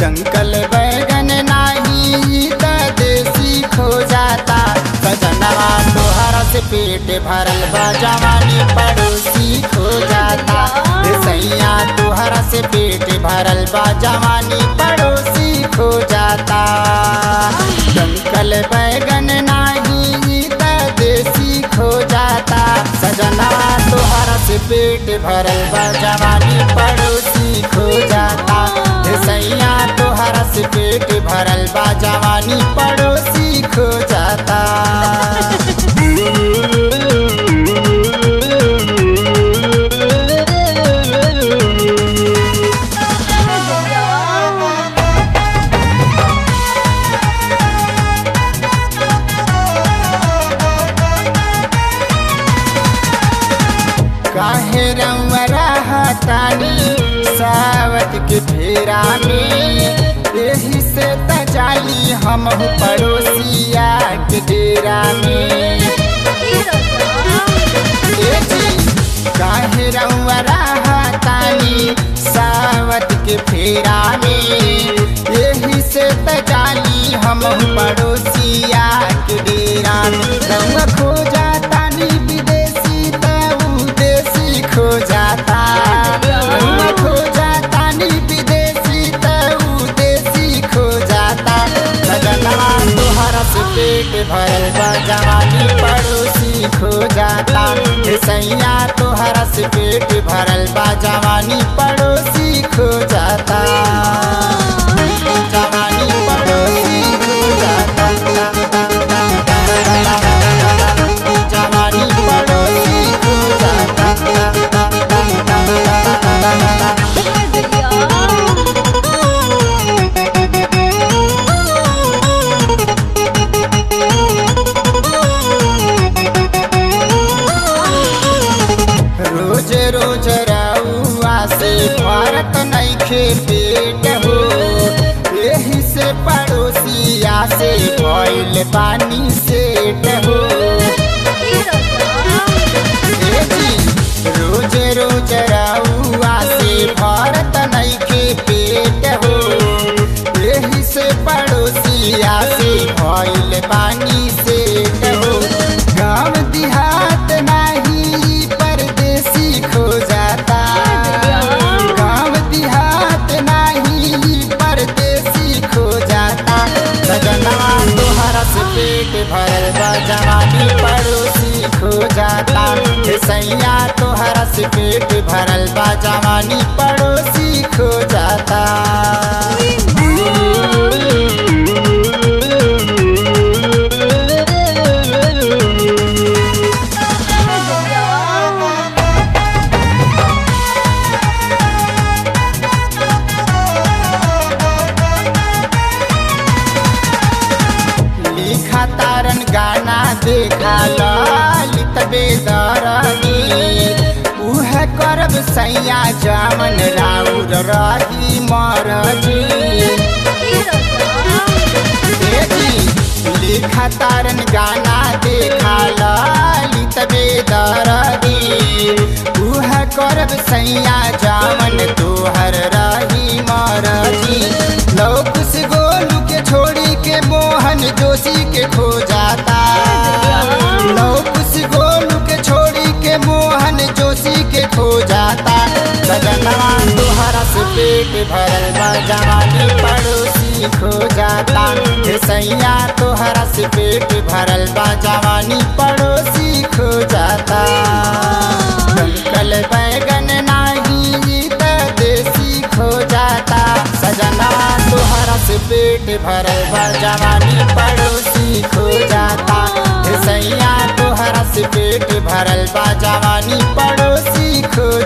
Dunkel बैगन नाही त देसी खो जाता सजनवा तोहरा से पेट भरल बा जवानी पड़ोसी खो जाता हे सैया तोहरा से पेट भरल बा जवानी पड़ोसी खो जाता डंकल बैगन नाही त देसी खो जाता सजना तोहरा से पेट भरल बा जवानी पड़ोसी खो जाता हे सैया तोहरा से पेट भरल बा जवानी पड़ोसी खो जाता काहे रउरा हतानी सावत के फेरा में यही से तजाली हम पड़ोसिया के डेरा में ए जी, काहे रउरा हतानी सावत के फेरा में यही से तजाली हम पड़ोसिया के डेरा में रउआ खो जाता नी विदेशी तऊ देसी खो जाता रउआ खो जाता नी विदेशी तऊ देसी खो जाता लगनवा तोहरा से पेट भरल बा जवानी पड़ोसी खो जाता हे सैया तोहरा से पेट भरल बा जवानी पड़ोसी खो जाता जवानी पड़ोसी खो जाता जवानी पड़ोसी खो जाता रोज रोज रउआ से भारत नैखे पेट हो यही से पड़ोसिया से भइल पानी सेट हो ए जी, रोज रोज रउआ से भारत नैखे पेट हो यही से पड़ोसिया से भइल पानी सेट हो गाँव देहात नाही परदेसी खो जाता गाँव देहात नाही परदेसी खो जाता सजनवा तोहरा से पेट भरल बा जवानी पड़ोसी खो जाता हे सैया तोहरा से पेट भरल बा जवानी पड़ोसी खो जाता लिखा तारन गाना देखा ललित बेदरनी उह करब सैया जामन राउर रही मरजी देखी लिखा तारन गाना देखा ललित बेदरनी उह करब सैया जामन तोहर रही मरजी लौकुस गोलू के छोड़ी के मोहन जोशी के खो जाता लौकुस गोलू के छोड़ी के मोहन जोशी के खो जाता सजनवा तोहरा से पेट भरल बा जवानी पड़ोसी खो जाता हे सैया तोहरा से पेट भरल बा जवानी पड़ोसी खो जाता डंकल बैगन नाही त देसी खो जाता सजना तोहरा से पेट भरल बा जवानी पड़ोसी खो जाता हे सैया तोहरा से पेट भरल बा जवानी पड़ोसी खो